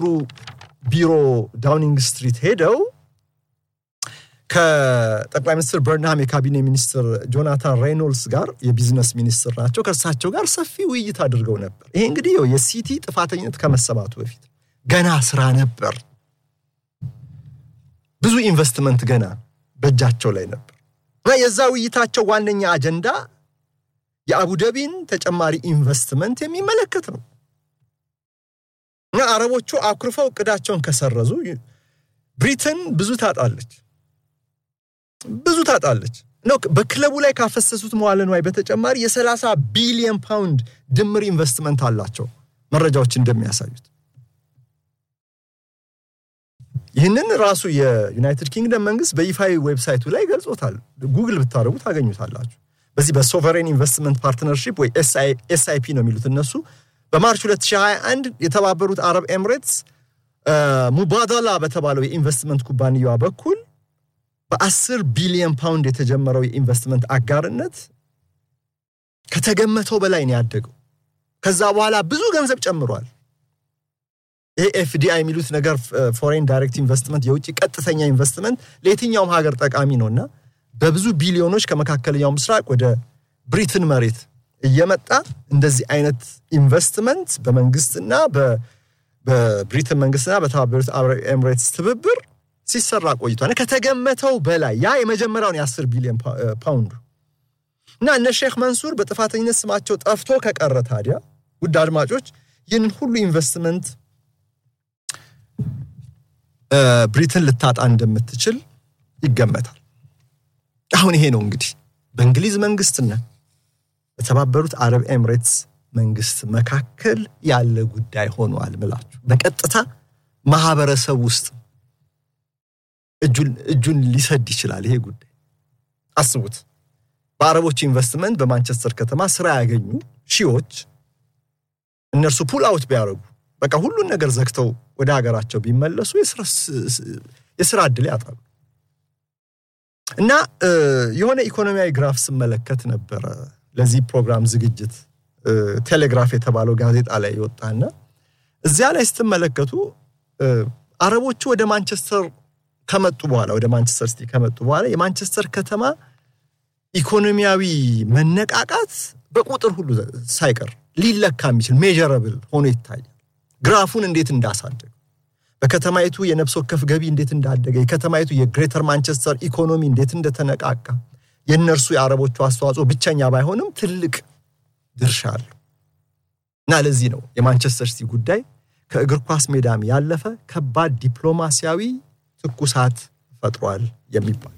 ቢሮ ዳውኒንግ ስትሪት ሄደው ከጠቅላይ ሚኒስትር በርንሃም የካቢኔ ሚኒስትር ጆናታን ሬይኖልድስ ጋር የቢዝነስ ሚኒስትር ናቸው። ከእርሳቸው ጋር ሰፊ ውይይት አድርገው ነበር። ይሄ እንግዲህ የሲቲ ጥፋተኝነት ከመሰማቱ በፊት ገና ስራ ነበር። ብዙ ኢንቨስትመንት ገና በእጃቸው ላይ ነበር እና የዛ ውይይታቸው ዋነኛ አጀንዳ የአቡደቢን ተጨማሪ ኢንቨስትመንት የሚመለከት ነው እና አረቦቹ አኩርፈው እቅዳቸውን ከሰረዙ ብሪትን ብዙ ታጣለች ብዙ ታጣለች ነው። በክለቡ ላይ ካፈሰሱት መዋለ ንዋይ በተጨማሪ የ30 ቢሊዮን ፓውንድ ድምር ኢንቨስትመንት አላቸው መረጃዎች እንደሚያሳዩት። ይህንን ራሱ የዩናይትድ ኪንግደም መንግስት በይፋዊ ዌብሳይቱ ላይ ገልጾታል። ጉግል ብታደርጉ ታገኙታላችሁ። በዚህ በሶቨሬን ኢንቨስትመንት ፓርትነርሺፕ ወይ ኤስአይፒ ነው የሚሉት እነሱ በማርች 2021 የተባበሩት አረብ ኤምሬትስ ሙባዳላ በተባለው የኢንቨስትመንት ኩባንያዋ በኩል በአስር ቢሊዮን ፓውንድ የተጀመረው የኢንቨስትመንት አጋርነት ከተገመተው በላይ ነው ያደገው። ከዛ በኋላ ብዙ ገንዘብ ጨምሯል። ይሄ ኤፍዲአይ የሚሉት ነገር ፎሬን ዳይሬክት ኢንቨስትመንት፣ የውጭ ቀጥተኛ ኢንቨስትመንት ለየትኛውም ሀገር ጠቃሚ ነው እና በብዙ ቢሊዮኖች ከመካከለኛው ምስራቅ ወደ ብሪትን መሬት እየመጣ እንደዚህ አይነት ኢንቨስትመንት በመንግስትና በብሪትን መንግስትና በተባበሩት አረብ ኤምሬትስ ትብብር ሲሰራ ቆይቷል። ከተገመተው በላይ ያ የመጀመሪያውን የአስር ቢሊዮን ፓውንዱ እና እነ ሼክ መንሱር በጥፋተኝነት ስማቸው ጠፍቶ ከቀረ ታዲያ ውድ አድማጮች ይህንን ሁሉ ኢንቨስትመንት ብሪትን ልታጣ እንደምትችል ይገመታል። አሁን ይሄ ነው እንግዲህ በእንግሊዝ መንግስትና በተባበሩት አረብ ኤምሬትስ መንግስት መካከል ያለ ጉዳይ ሆኗል ምላችሁ በቀጥታ ማህበረሰብ ውስጥ እጁን ሊሰድ ይችላል። ይሄ ጉዳይ አስቡት። በአረቦች ኢንቨስትመንት በማንቸስተር ከተማ ስራ ያገኙ ሺዎች እነርሱ ፑል አውት ቢያደርጉ በቃ ሁሉን ነገር ዘግተው ወደ ሀገራቸው ቢመለሱ የስራ እድል ያጣሉ። እና የሆነ ኢኮኖሚያዊ ግራፍ ስመለከት ነበረ ለዚህ ፕሮግራም ዝግጅት ቴሌግራፍ የተባለው ጋዜጣ ላይ የወጣና እዚያ ላይ ስትመለከቱ አረቦቹ ወደ ማንቸስተር ከመጡ በኋላ ወደ ማንቸስተር ሲቲ ከመጡ በኋላ የማንቸስተር ከተማ ኢኮኖሚያዊ መነቃቃት በቁጥር ሁሉ ሳይቀር ሊለካ የሚችል ሜጀረብል ሆኖ ይታያል። ግራፉን እንዴት እንዳሳደገ በከተማይቱ የነፍስ ወከፍ ገቢ እንዴት እንዳደገ የከተማይቱ የግሬተር ማንቸስተር ኢኮኖሚ እንዴት እንደተነቃቃ የእነርሱ የአረቦቹ አስተዋጽኦ ብቸኛ ባይሆንም ትልቅ ድርሻ አለው እና ለዚህ ነው የማንቸስተር ሲቲ ጉዳይ ከእግር ኳስ ሜዳም ያለፈ ከባድ ዲፕሎማሲያዊ ትኩሳት ፈጥሯል የሚባል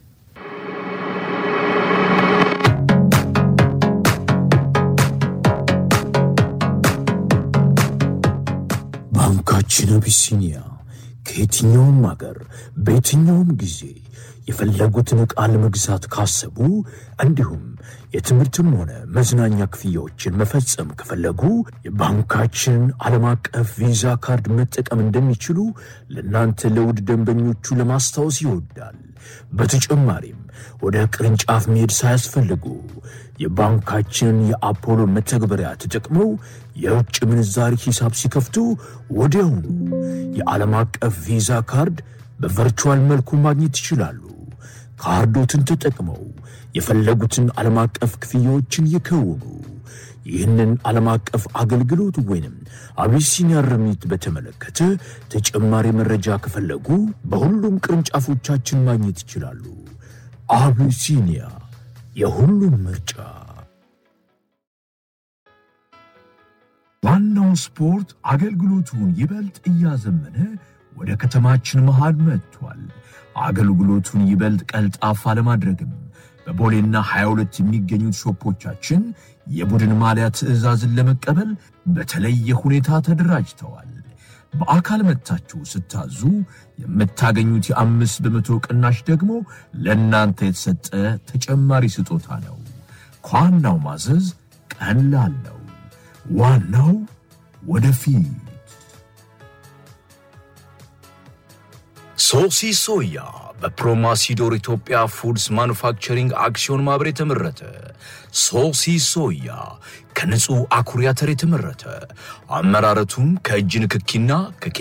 ባንካችን አቢሲኒያ ከየትኛውም አገር በየትኛውም ጊዜ የፈለጉትን ዕቃ ለመግዛት ካሰቡ እንዲሁም የትምህርትም ሆነ መዝናኛ ክፍያዎችን መፈጸም ከፈለጉ የባንካችን ዓለም አቀፍ ቪዛ ካርድ መጠቀም እንደሚችሉ ለእናንተ ለውድ ደንበኞቹ ለማስታወስ ይወዳል። በተጨማሪም ወደ ቅርንጫፍ መሄድ ሳያስፈልጉ የባንካችንን የአፖሎ መተግበሪያ ተጠቅመው የውጭ ምንዛሪ ሂሳብ ሲከፍቱ ወዲያውኑ የዓለም አቀፍ ቪዛ ካርድ በቨርቹዋል መልኩ ማግኘት ይችላሉ። ካርዶትን ተጠቅመው የፈለጉትን ዓለም አቀፍ ክፍያዎችን ይከውኑ። ይህንን ዓለም አቀፍ አገልግሎት ወይንም አቢሲኒያ ርሚት በተመለከተ ተጨማሪ መረጃ ከፈለጉ በሁሉም ቅርንጫፎቻችን ማግኘት ይችላሉ። አቢሲኒያ የሁሉም ምርጫ። ዋናው ስፖርት አገልግሎቱን ይበልጥ እያዘመነ ወደ ከተማችን መሃል መጥቷል። አገልግሎቱን ይበልጥ ቀልጣፋ ለማድረግም በቦሌና 22 የሚገኙት ሾፖቻችን የቡድን ማሊያ ትዕዛዝን ለመቀበል በተለየ ሁኔታ ተደራጅተዋል። በአካል መጥታችሁ ስታዙ የምታገኙት የአምስት በመቶ ቅናሽ ደግሞ ለእናንተ የተሰጠ ተጨማሪ ስጦታ ነው። ከዋናው ማዘዝ ቀላል ነው። ዋናው ወደፊት ሶሲ ሶያ በፕሮማሲዶር ኢትዮጵያ ፉድስ ማኑፋክቸሪንግ አክሲዮን ማህበር የተመረተ ሶሲ ሶያ ከንጹህ አኩሪ አተር የተመረተ አመራረቱም ከእጅ ንክኪና